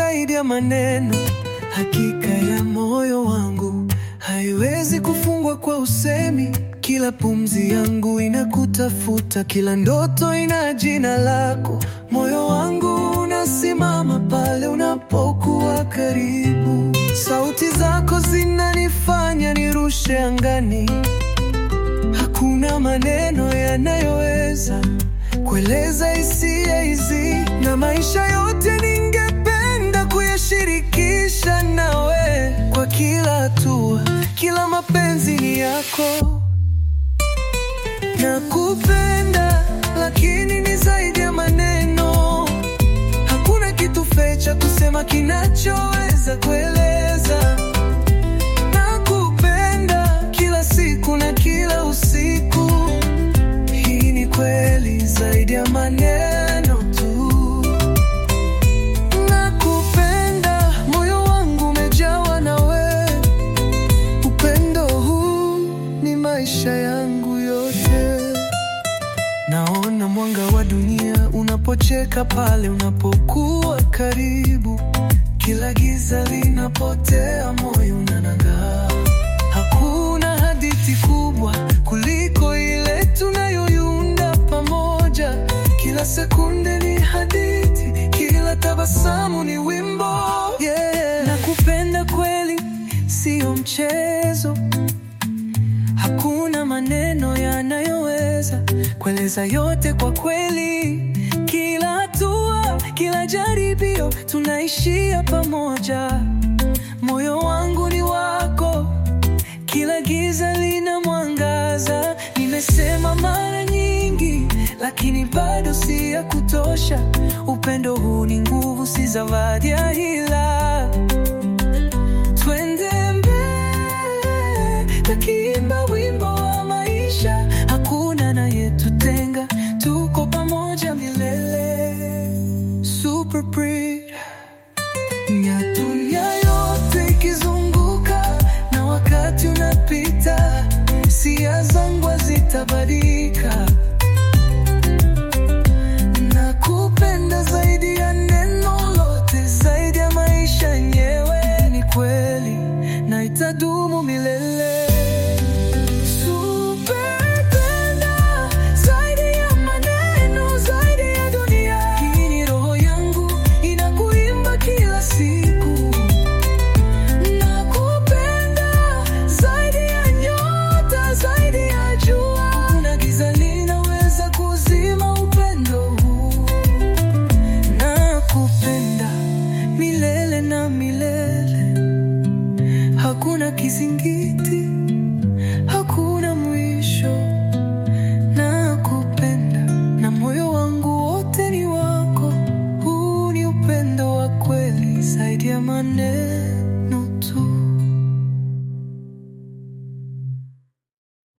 zaidi ya maneno. Hakika ya moyo wangu haiwezi kufungwa kwa usemi. Kila pumzi yangu inakutafuta, kila ndoto ina jina lako. Moyo wangu unasimama pale unapokuwa karibu. Sauti zako zinanifanya nirushe angani. Hakuna maneno yanayoweza kueleza hisia hizi, na maisha yote ningependa kuyashirikisha nawe. Kwa kila hatua, kila mapenzi ni yako. Nakupenda, lakini ni zaidi ya maneno. Hakuna kitu fecha kusema kinachoweza kueleza. Nakupenda kila siku na kila usiku. Hii ni kweli zaidi ya maneno tu. Nakupenda, moyo wangu umejawa nawe. Upendo huu ni maisha yangu yote. Naona mwanga wa dunia unapocheka pale unapokuwa karibu. Kila giza linapotea, moyo unangaa. Hakuna hadithi kubwa kuliko ile tunayoiunda pamoja. Kila sekunde ni hadithi, kila tabasamu ni wimbo. Yeah. Nakupenda kweli, siyo mchezo. Hakuna maneno yanayoweza kueleza yote kwa kweli. Kila hatua, kila jaribio, tunaishia pamoja. Moyo wangu ni wako, kila giza lina mwangaza. Nimesema mara nyingi, lakini bado si ya kutosha. Upendo huu ni nguvu, si zawadi ya hila. Twende mbele, tukiimba wimbo wa maisha. Hakuna anayetutenga, tuko pamoja milele. Super Breed. Ya dunia yote ikizunguka na wakati unapita, hisia zangu hazitabadilika. Nakupenda zaidi ya neno lote, zaidi ya maisha yenyewe. Ni kweli na itadumu milele. Supenda zaidi ya maneno, zaidi ya dunia. Hii ni roho yangu inakuimba kila siku. Nakupenda zaidi ya nyota, zaidi ya jua. Kuna giza linaweza kuzima upendo huu. Nakupenda milele na milele, hakuna kizingiti